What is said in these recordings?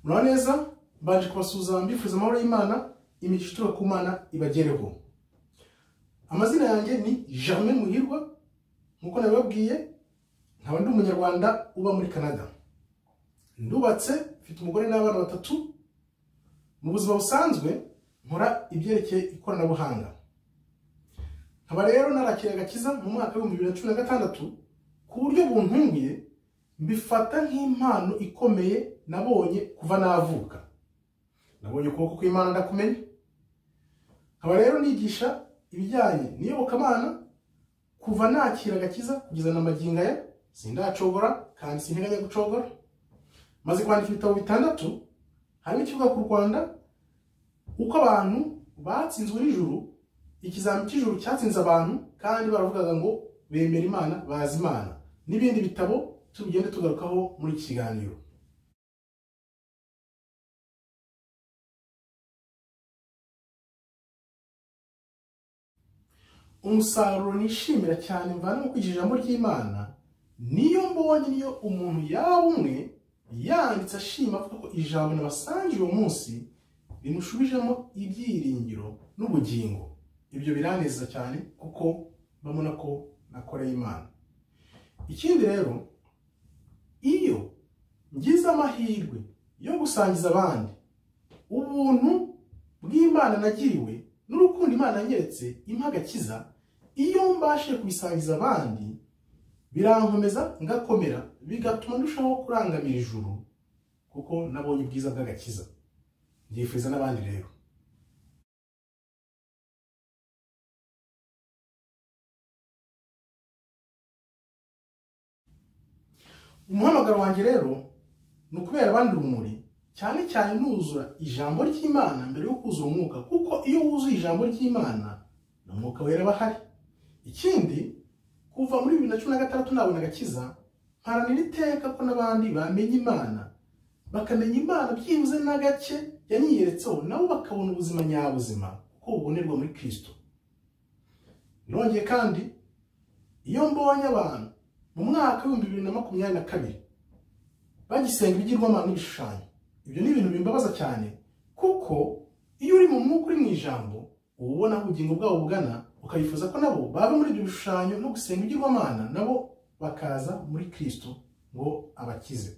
mura neza mbanje kubasuhuza mbifuza amahoro y'imana imigisha ituruka ku mana ibagereho amazina yanjye ni germain muhirwa nk'uko nabibabwiye nkaba ndi umunyarwanda uba muri canada ndubatse mfite umugore n'abana batatu mu buzima busanzwe nkora ibyerekeye ikoranabuhanga nkaba rero narakira agakiza mu mwaka w'ibihumbi bibiri na cumi na gatandatu ku buryo buntunguye mbifata nk'impano ikomeye nabonye kuva navuka nabonye ukuboko kw'imana ndakumenya nkaba rero nigisha ibijyanye n'iyobokamana kuva nakira agakiza kugeza na magingo aya sindacogora kandi sinteganya gucogora maze kwandika ibitabo bitandatu harimo ikivuga ku rwanda uko abantu batsinzwe n'ijuru ikizami cy'ijuru cyatsinze abantu kandi baravugaga ngo bemera imana bazi imana n'ibindi bitabo tugende tugarukaho muri iki kiganiro umusaruro nishimira cyane mvana mu kwigisha ijambo ry'imana niyo mbonye niyo umuntu yaba umwe yanditse ashima avuga ko ijambo nabasangiye uwo munsi rimushubijemo ibyiringiro n'ubugingo ibyo biranezeza cyane kuko babona ko nakoreye imana ikindi rero iyo ngize amahirwe yo gusangiza abandi ubuntu bw'imana nagiriwe n'urukundo imana yanyeretse impagakiza iyo mbashije kubisangiza abandi birankomeza ngakomera bigatuma ndushaho kurangamira ijuru kuko nabonye ubwiza bw'agakiza byifuriza n'abandi rero umuhamagaro wanjye rero ni ukubera abandi urumuri cyane cyane nuzura ijambo ry'imana mbere yo kuzura umwuka kuko iyo wuzuye ijambo ry'imana na mwuka wera bahari ikindi kuva muri bibiri na cumi na gatandatu nabona agakiza mparanira iteka ko n'abandi bamenya imana bakamenya imana byibuze n'agace yanyiyeretseho nabo bakabona ubuzima nyabuzima kuko bubonerwa muri kirisito nongeye kandi iyo mbonye abantu mu mwaka w'ibihumbi bibiri na makumyabiri na kabiri bagisenga ibigirwamana n'ibishushanyo ibyo ni ibintu bimbabaza cyane kuko iyo uri mu mwuka uri mu ijambo uba ubona aho ubugingo bwabo bugana ukabifuza ko nabo baba muri ibyo bishushanyo no gusenga ibigirwamana nabo bakaza muri kirisito ngo abakize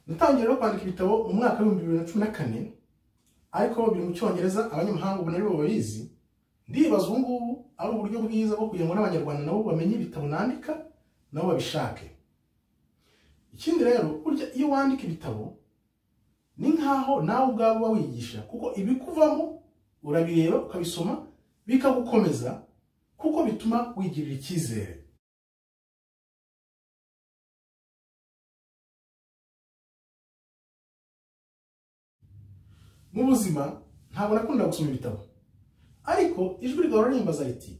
natangiye rero kwandika ibitabo mu mwaka w'ibihumbi bibiri na cumi na kane ariko biri mu cyongereza abanyamahanga ubona aribo babizi ndibaza ubu ngubu ari uburyo bwiza bwo kugira ngo n'abanyarwanda nabo bamenye ibitabo nandika nabo babishake ikindi rero burya iyo wandika ibitabo ni nk'aho nawe ubwawe uba wigisha kuko ibikuvamo urabireba ukabisoma bikagukomeza kuko bituma wigirira icyizere mu buzima ntabwo nakunda gusoma ibitabo ariko ijwi ryawe ririmbaza riti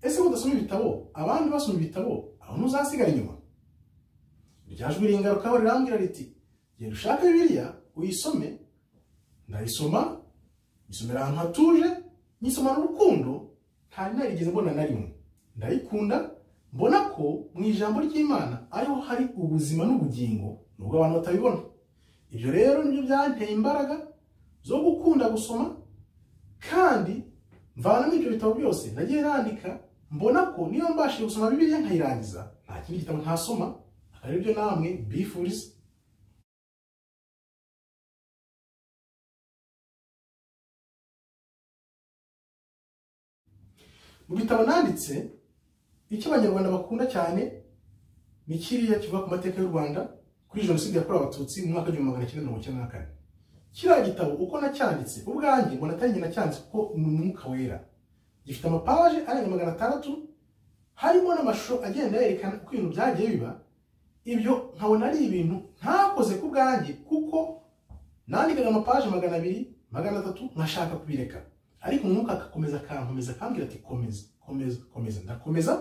ese udasoma ibitabo abandi basoma ibitabo aho ntuzasigara inyuma irya jwi ringarukaho rirambwira riti genda ushake bibiliya uyisome ndayisoma nyisomera ahantu hatuje nyisomana urukundo ntari narigeze mbona na rimwe ndayikunda mbona ko mu ijambo ry'imana ariho hari ubuzima n'ubugingo nubwo abantu batabibona ibyo rero nibyo byanteye imbaraga zo gukunda gusoma kandi mvana n'ibyo bitabo byose nagiye nandika mbona ko niyo mbashije gusoma bibiliya nkayirangiza nta kindi gitabo ntasoma akaba aribyo namwe bifuriza mu bitabo nanditse icyo abanyarwanda bakunda cyane ni kiriya kivuga ku mateka y'u rwanda kuri jenoside yakorewe abatutsi mu mwaka w'igihumbi magana cyenda mirongo icyenda na kane kiriya gitabo uko nacyanditse ubwanjye mbona atari njye nacyanditse kuko ni umwuka wera gifite amapaje arenga magana atandatu harimo n'amashusho agenda yerekana uko ibintu byagiye biba ibyo nkabona ari ibintu ntakoze ku bwanjye kuko nandikaga amapaje magana abiri magana atatu nkashaka kubireka ariko umwuka agakomeza akankomeza akambwira ati komeza komeza komeza ndakomeza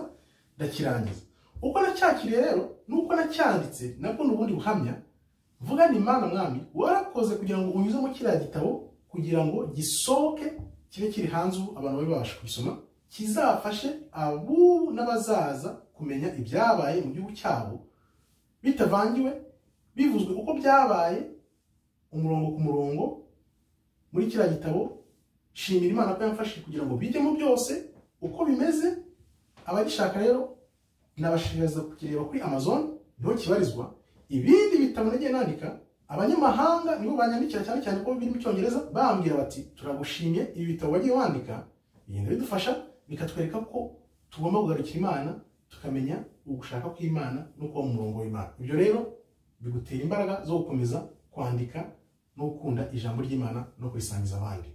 ndakirangiza uko nacyakiriye rero n'uko nacyanditse nabwo ni ubundi buhamya vuga ni imana mwami warakoze kugira ngo unyuzemo kiriya gitabo kugira ngo gisohoke kibe kiri hanze ubu abantu babe babasha kubisoma kizafashe abubu n'abazaza kumenya ibyabaye mu gihugu cyabo bitavangiwe bivuzwe uko byabaye umurongo ku murongo muri kiriya gitabo shimira imana ko yamfashije kugira ngo bijyemo byose uko bimeze abagishaka rero nabashishikariza kukireba kuri amazon niho kibarizwa ibindi bitabo nagiye nandika abanyamahanga nibo banyandikira cyane cyane ko biri mu cyongereza bambwira bati turagushimye ibi bitabo wagiye wandika bigenda bidufasha bikatwereka ko tugomba kugarukira imana tukamenya ugushaka kw'imana no kuba mu murongo w'imana ibyo rero bigutera imbaraga zo gukomeza kwandika no gukunda ijambo ry'imana no kurisangiza abandi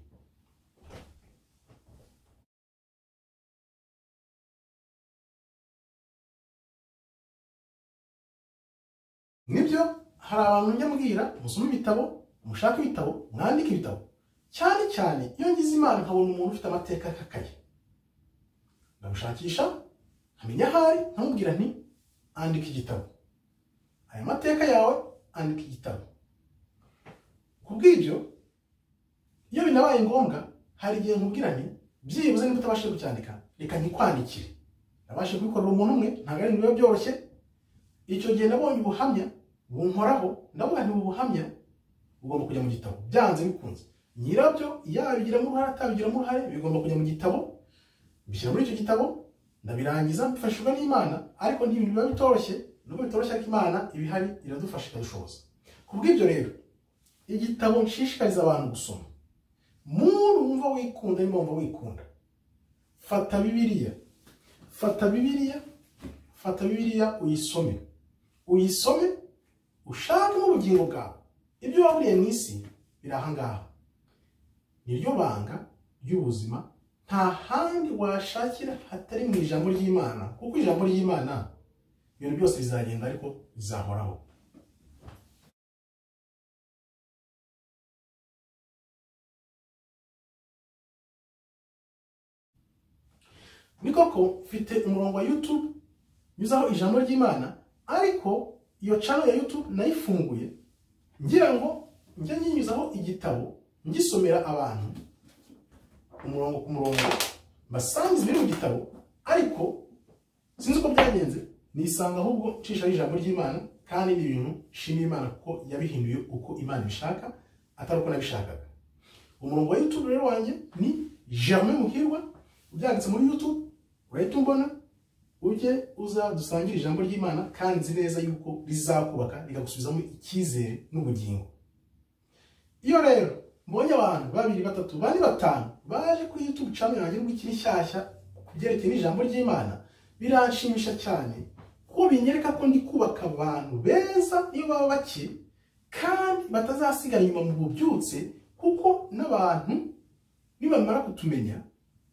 nibyo hari abantu njya mbwira musome ibitabo mushake ibitabo mwandike ibitabo cyane cyane iyo ngize imana nkabona umuntu ufite amateka y'akakaye ndamushakisha nkamenya ahari nkamubwira nti andika igitabo aya mateka yawe andika igitabo ku bw'ibyo iyo binabaye ngombwa hari igihe nkubwira nti byibuze niba utabashije kucyandika reka ntikwandikire nabashe kubikorera umuntu umwe ntabwo ari biba byoroshye icyo gihe nabonye ubuhamya bunkoraho ndavuga nti ubu buhamya bugomba kujya mu gitabo byanze bikunze nyirabyo yabigiramo uruhare atabigiramo uruhare bigomba kujya mu gitabo bishyira muri icyo gitabo ndabirangiza mfashijwe n'imana ariko ntibintu biba bitoroshye nubwo bitoroshye ariko imana ibihari iradufasha ikabishoboza ku bw'ibyo rero igitabo nshishikariza abantu gusoma muntu wumva wikunda niba wumva wikunda fata bibiliya fata bibiliya fata bibiliya uyisome uyisome ushakemo ubugingo bwawe ibyo waburiye mu isi biri aha ngaha niryo banga ry'ubuzima nta handi washakira hatari mu ijambo ry'imana kuko ijambo ry'imana ibintu byose bizagenda ariko bizahoraho ni koko mfite umurongo wa yutube nyuzaho ijambo ry'imana ariko iyo cano ya yutube nayifunguye ngira ngo njye nyinyuzaho igitabo ngisomera abantu umurongo ku murongo mbasangiza ibiri mu gitabo ariko sinzi uko byagenze nisanga ahubwo nshishaho ijambo ry'imana kandi ni ibintu nshimira imana kuko yabihinduye uko imana ibishaka atari uko nabishakaga umurongo wa yutube rero wanjye ni germain muhirwa ubyanditse muri yutube urahita umbona ujye uza dusangire ijambo ry'imana kandi nzi neza yuko rizakubaka rigagusubizamo icyizere n'ubugingo iyo rero mbonye abantu babiri batatu bane batanu baje kuri YouTube channel yanjye ngo ikiri nshyashya kubyerekeye n'ijambo ry'imana biranshimisha cyane kuko binyereka ko ndi kubaka abantu beza iyo baba bake kandi batazasigara inyuma mu bubyutse kuko n'abantu nibamara kutumenya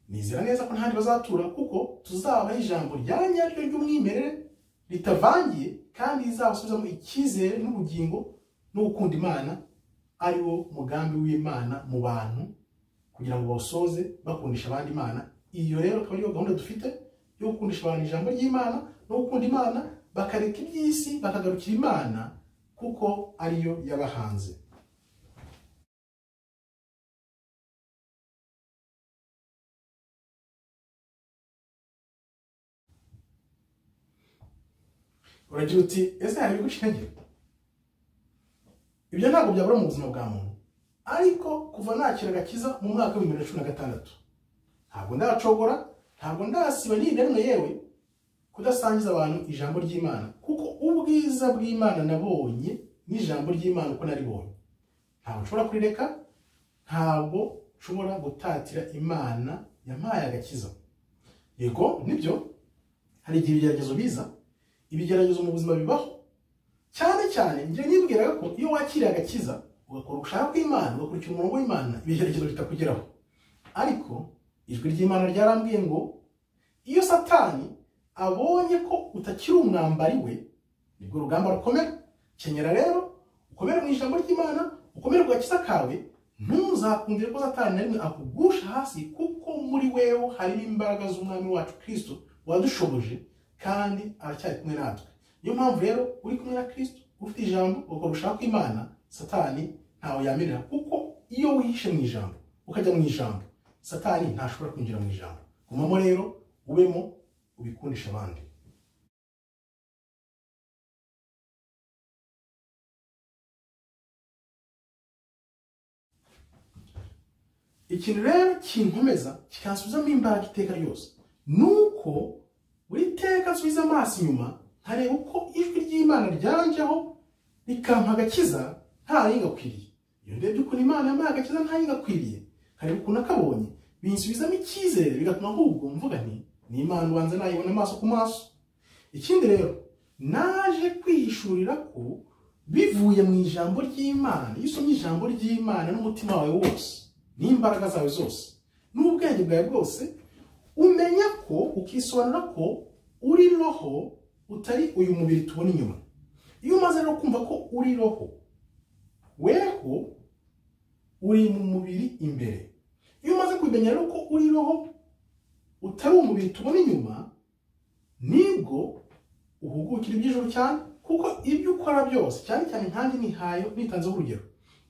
nizera neza ko ntahandi bazatura kuko tuzabaha ijambo rya nyaryo ry'umwimerere ritavangiye kandi rizabasubizamo icyizere n'ubugingo no gukunda imana ari wo mugambi w'imana mu bantu kugira ngo bawusoze bakundisha abandi imana iyo rero akaba ariyo gahunda dufite yo gukundisha abantu ijambo ry'imana no gukunda imana bakareka iby'isi bakagarukira imana kuko ariyo yabahanze uragira uti ese hari ibigushingiro ibyo ntabwo byabura mu buzima bwa muntu ariko kuva nakira agakiza mu mwaka w'ibihumbi bibiri na cumi na gatandatu ntabwo ndacogora ntabwo ndasiba nyine rimwe yewe kudasangiza abantu ijambo ry'imana kuko ubwiza bw'imana nabonye n'ijambo ry'imana uko naribonye ntabwo nshobora kurireka ntabwo nshobora gutatira imana yampaye agakiza yego nibyo hari igihe ibigeragezo biza ibigeragezo mu buzima bibaho cyane cyane njye nibwiraga ko iyo wakiriye agakiza ugakora ugushaka kw'imana ugakurikira umurongo w'imana ibigeragezo bitakugeraho ariko ijwi ry'imana ryarambwiye ngo iyo satani abonye ko utakiri umwambari we nibwo urugamba rukomera kenyera rero ukomere mu ijambo ry'imana ukomere ku gakiza kawe ntuzakundire ko satani na rimwe akugusha hasi kuko muri wewe harimo imbaraga z'umwami wacu kirisito wadushoboje kandi aracyari kumwe natwe niyo mpamvu rero uri kumwe na kirisito ufite ijambo ugakora ushaka imana satani ntawe yamerera kuko iyo wihishe mu ijambo ukajya mu ijambo satani ntashobora kwinjira mu ijambo gumamo rero ubemo ubikundisha abandi ikintu rero kinkomeza kikansubizamo imbaraga iteka ryose ni uko buri teka nsubiza amaso inyuma nkareba uko ijwi ry'imana ryanjyeho rikampa agakiza nta yingakwiriye iyo ndebye ukuntu imana yampaye agakiza nta yingakwiriye nkareba ukuntu akabonye binsubizamo icyizere bigatuma ahubwo mvuga nti ni imana ubanza nayibona amaso ku maso ikindi rero naje kwihishurira ko bivuye mu ijambo ry'imana iyo usomye ijambo ry'imana n'umutima wawe wose n'imbaraga zawe zose n'ubwenge bwawe bwose umenya ko ukisobanura ko uri roho utari uyu mubiri tubona inyuma iyo umaze no kumva ko uri roho weho uri mu mubiri imbere iyo umaze kumenya rero ko uri roho utari umubiri tubona inyuma nibwo uhugukira iby'ijoro cyane kuko ibyo ukora byose cyane cyane nkanjye nihayo nitanzeho urugero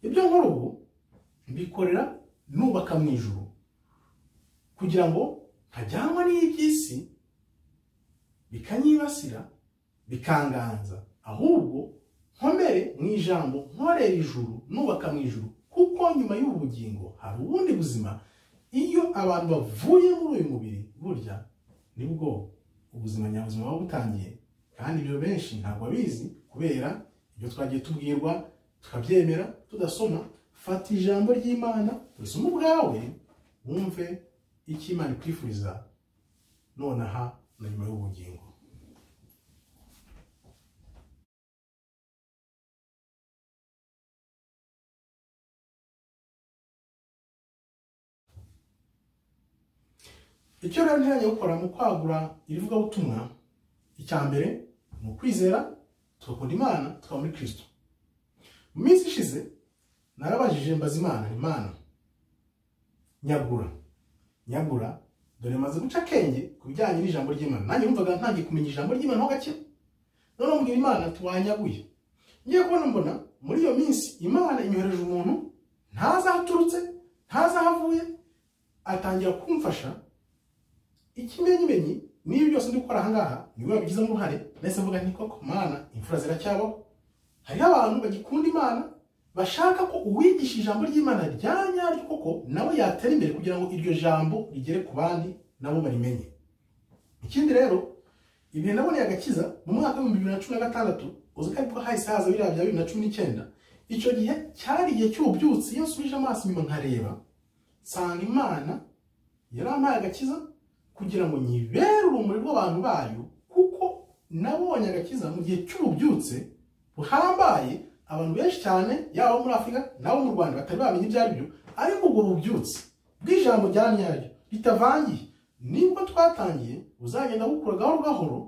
ibyo nkora ubu mbikorera nubaka mu ijuru kugira ngo ntajyanwa n'iby'isi bikanyibasira bikanganza ahubwo nkomere mu ijambo nkorera ijuru nubaka mu ijuru kuko nyuma y'ubu bugingo hari ubundi buzima iyo abantu bavuye muri uyu mubiri burya nibwo ubuzima nyabuzima buba butangiye kandi ibyo benshi ntabwo babizi kubera ibyo twagiye tubwirwa tukabyemera tudasoma fata ijambo ry'imana usome ubwawe wumve icyo imana ikwifuriza nonaha na nyuma y'ubugingo icyo rero ntiranye gukora mu kwagura ibivugabutumwa icya mbere ni ukwizera tugakunda imana tukaba muri kirisito mu minsi ishize narabajije mbaza imana imana nyagura nyagura dore maze guca akenge ku bijyanye n'ijambo ry'imana nanjye numvaga ntangiye kumenya ijambo ry'imana ho gake none mbwira imana tuwanyaguye ngiye kubona mbona muri iyo minsi imana imyohereje umuntu ntazi aho aturutse ntazi aho avuye atangira kumfasha ikimenyimenyi n'ibi byose ndi gukora ahangaha niwe wabigizemo uruhare nahise mvuga nti koko mana imfura ziracyabaho hariho abantu bagikunda imana bashaka ko uwigisha ijambo ry'imana rya nyaryo koko nawe yatera imbere kugira ngo iryo jambo rigere ku bandi nabo barimenye ikindi rero ibihe naboneye agakiza mu mwaka w'ibihumbi bibiri na cumi na gatandatu uzi ko aribwo hahise haza biriya bya bibiri na cumi n'icyenda icyo gihe cyari igihe cy'ububyutsi iyo nsubije amaso inyuma nkareba nsanga imana yarampaye agakiza kugira ngo nyibere urumuri rw'abantu bayo kuko nabonye agakiza mu gihe cy'ububyutse buhambaye abantu benshi cyane yaba muri afurika n'abo mu rwanda batari bamenya ibyo ari byo ariko ubwo bubyutse bw'ijambo rya nyaryo ritavangiye nibwo twatangiye buzagenda bukura gahoro gahoro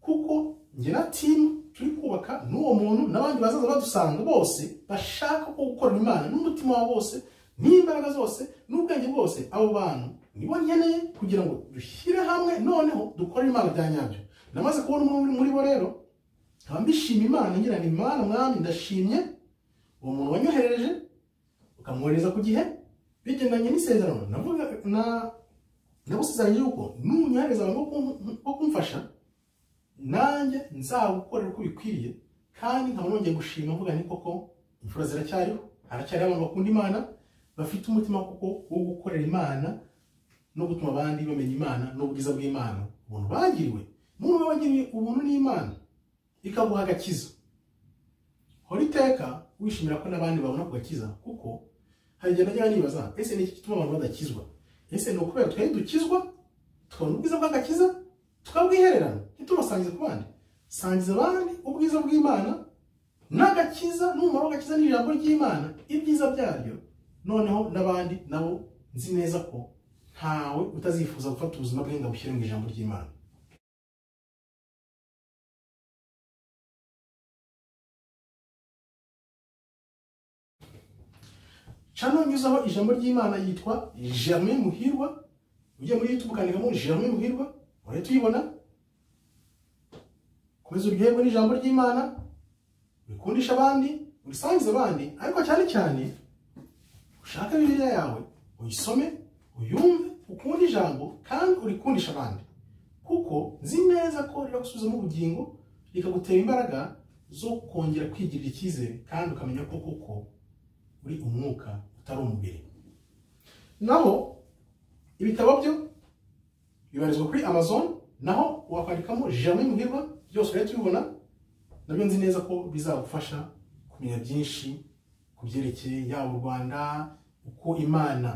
kuko njye na timu turi kubaka n'uwo muntu n'abandi bazaza badusanga bose bashaka ko gukorera imana n'umutima wabo bose n'imbaraga zose n'ubwenge bwose abo bantu nibo nkeneye kugira ngo dushyire hamwe noneho dukore imana bya nyabyo namaze kubona umwe muri bo rero nkaba mbishima imana ngira ni imana mwami ndashimye uwo muntu wanyoherereje ukamwohereza ku gihe bigendanye n'isezerano navuga na nagusezeranyije yuko nunyohereza abantu bo kumfasha nanjye nzagukorera uko bikwiriye kandi nkaba nongeye gushima mvuga ni koko imfura ziracyariho haracyariho abantu bakunda imana bafite umutima kuko wo gukorera imana no gutuma abandi bamenya imana n'ubwiza bw'imana ubuntu bagiriwe umuntu we wagiriwe ubuntu n'imana ikaguha agakiza hora iteka wishimira ko n'abandi babona ku gakiza kuko hari igihe najya nibaza ese ni iki gituma abantu badakizwa ese ni ukubera twari dukizwa tukabona ubwiza bw'agakiza tukabwihererana ntitubasangize ku bandi sangiza abandi ubwiza bw'imana n'agakiza n'umumaro w'agakiza n'ijambo ry'imana ibyiza byaryo noneho n'abandi nabo nzi neza ko ntawe utazifuza gufata ubuzima bwe ngo abushyire mu ijambo ry'imana cano nyuzaho ijambo ry'imana yitwa jame muhirwa ujya muri youtube ukandikamo jame muhirwa urahita uyibona komeza uryoherwe n'ijambo ry'imana urikundisha abandi urisangize abandi ariko cyane cyane ushake bibiliya yawe uyisome uyumve ukunda ijambo kandi urikundisha abandi kuko nzi neza ko ribagusubizamo ubugingo rikagutera imbaraga zo kongera kwigirira icyizere kandi ukamenya ko koko uri umwuka utari umubiri naho ibitabo byo bibarizwa kuri amazon naho wakwandikamo jamwe muhirwa byose urahita ubibona nabyo nzi neza ko bizagufasha kumenya byinshi ku byerekeye yaba u rwanda uko imana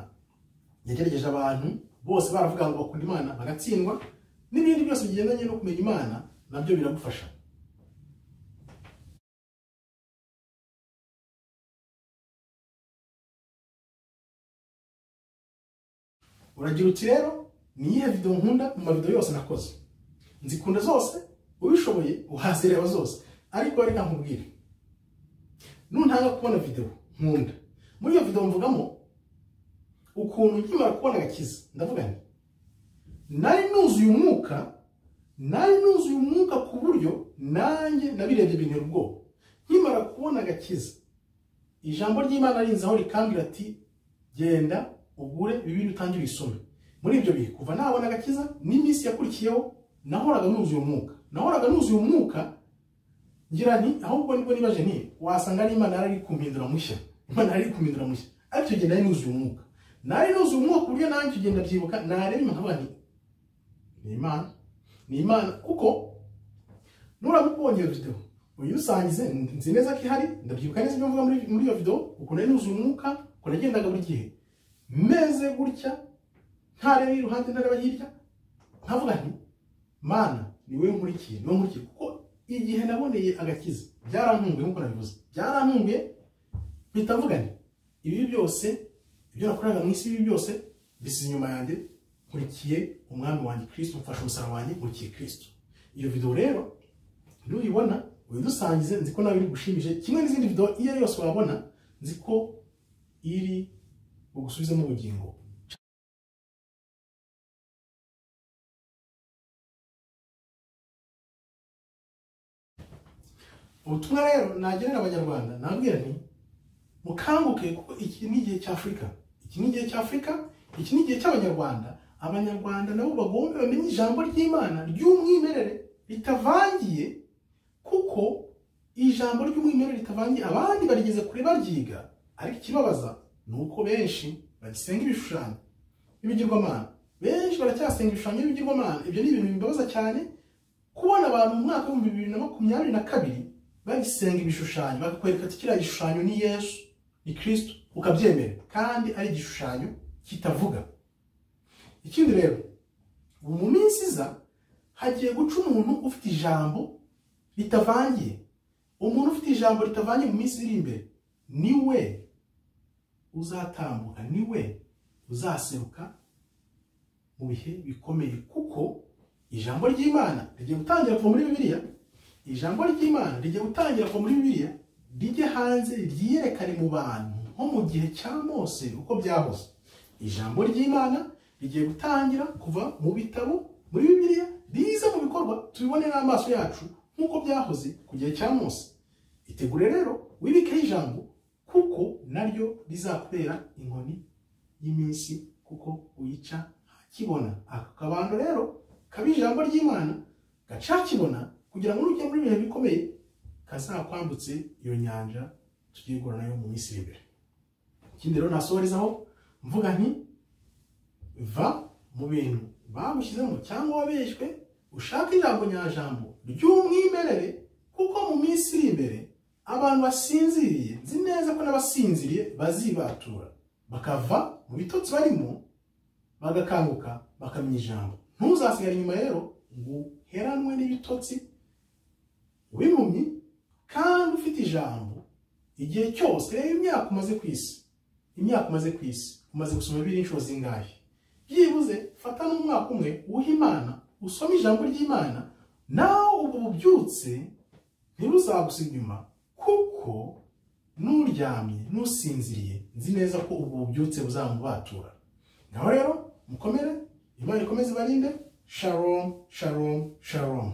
yagerageje abantu bose baravuga ngo bakunda imana bagatsindwa n'ibindi byose bigendanye no kumenya imana nabyo biragufasha uragira uti rero ni iyihe videwo nkunda mu mavidewo yose nakoze nzikunda zose ubishoboye uhazireba zose ariko reka nkubwire nuntanga kubona videwo nkunda muri iyo videwo mvugamo ukuntu nkimara kubona agakiza ndavuga nti nari nuzuye umwuka nari nuzuye umwuka ku buryo nanjye nabirebye bintera ubwoba nkimara kubona agakiza ijambo ry'imana rinzaho rikambwira ati genda ugure bibiri utangire isome muri ibyo bihe kuva nabona agakiza n'iminsi yakurikiyeho nahoraga nuzuye umwuka nahoraga nuzuye umwuka ngira nti ahubwo nibwo nibaje nti wasanga ari imana yari kumpindura mushya imana yari kumpindura mushya ariko icyo gihe nari nuzuye umwuka nari nuzuye umwuka ku buryo nanjye ugenda byibuka nareba imana nkavuga nti ni imana ni imana kuko nuramuka ubonye iyo videwo uyusangize nzi neza ko ihari ndabyibuka neza ibyo mvuga muri muri iyo videwo ukuntu nari nuzuye umwuka ukuntu nagendaga buri gihe meze gutya ntareba iruhande ntareba hirya nkavuga nti mana ni wowe nkurikiye ni wowe nkurikiye kuko igihe naboneye agakiza byarantunguye nk'uko nabivuze byarantunguye mpita mvuga nti ibi byose ibyo nakoraga mu isi ibi byose bisize inyuma yanjye nkurikiye umwami wanjye kirisito mfashe umusaraba wanjye nkurikiye kirisito iyo videwo rero nuyibona uyidusangize nzi ko nawe iri gushimije kimwe n'izindi videwo iyo ari yose wabona nzi ko iri bugusubizemo ubugingo ubutumwa rero nagenera abanyarwanda nabwira nti mukanguke kuko iki ni igihe cy'afurika iki ni igihe cy'afurika iki ni igihe cy'abanyarwanda abanyarwanda nabo bagomba bamenye ijambo ry'imana ry'umwimerere ritavangiye kuko ijambo ry'umwimerere ritavangiye abandi barigeze kure baryiga ariko ikibabaza ni uko benshi bagisenga ibishushanyo n'ibigirwamana benshi baracyasenga ibishushanyo n'ibigirwamana ibyo ni ibintu bibabaza cyane kubona abantu mu mwaka w'ibihumbi bibiri na makumyabiri na kabiri bagisenga ibishushanyo bakakwereka ati kiriya gishushanyo ni yesu ni kirisito ukabyemera kandi ari igishushanyo kitavuga ikindi rero ubu mu minsi iza hagiye guca umuntu ufite ijambo ritavangiye umuntu ufite ijambo ritavangiye mu minsi iri imbere ni we uzatambuka ni we uzaseruka mu bihe bikomeye kuko ijambo ry'imana rigiye gutangira kuva muri bibiliya ijambo ry'imana rijya gutangira kuva muri bibiliya rijye hanze ryiyerekane mu bantu nko mu gihe cya mose uko byahoze ijambo ry'imana rigiye gutangira kuva mu bitabo muri bibiliya riza mu bikorwa tubibone n'amaso yacu nk'uko byahoze ku gihe cya mose itegure rero wibikeho ijambo kuko naryo rizakubera inkoni y'iminsi kuko uyica hakibona aka kabando rero kaba ijambo ry'imana gaca hakibona kugira ngo nujya muri ibihe bikomeye kazakwambutse iyo nyanja tugiye guhura nayo mu minsi iri imbere ikindi rero nasohorezaho mvuga nti va mu bintu bagushyizemo cyangwa wabeshywe ushaka ijambo nyajambo ry'umwimerere kuko mu minsi iri imbere abantu basinziriye nzi neza ko n'abasinziriye bazibatura bakava mu bitotsi barimo bagakanguka bakamenya ijambo ntuzasigare inyuma rero ngo uheranwe n'ibitotsi w'impumyi kandi ufite ijambo igihe cyose reba imyaka umaze ku isi imyaka umaze ku isi umaze gusoma biri inshuro zingahe byibuze fata n'umwaka umwe wuha imana usome ijambo ry'imana nawe ubwo bubyutse ntiruzagusiga inyuma kuko n'uryamye n'usinziriye nzi neza ko ubwo bubyutse buzamubatura ngaho rero mukomere imana ikomeze ibarinde shalom shalom shalom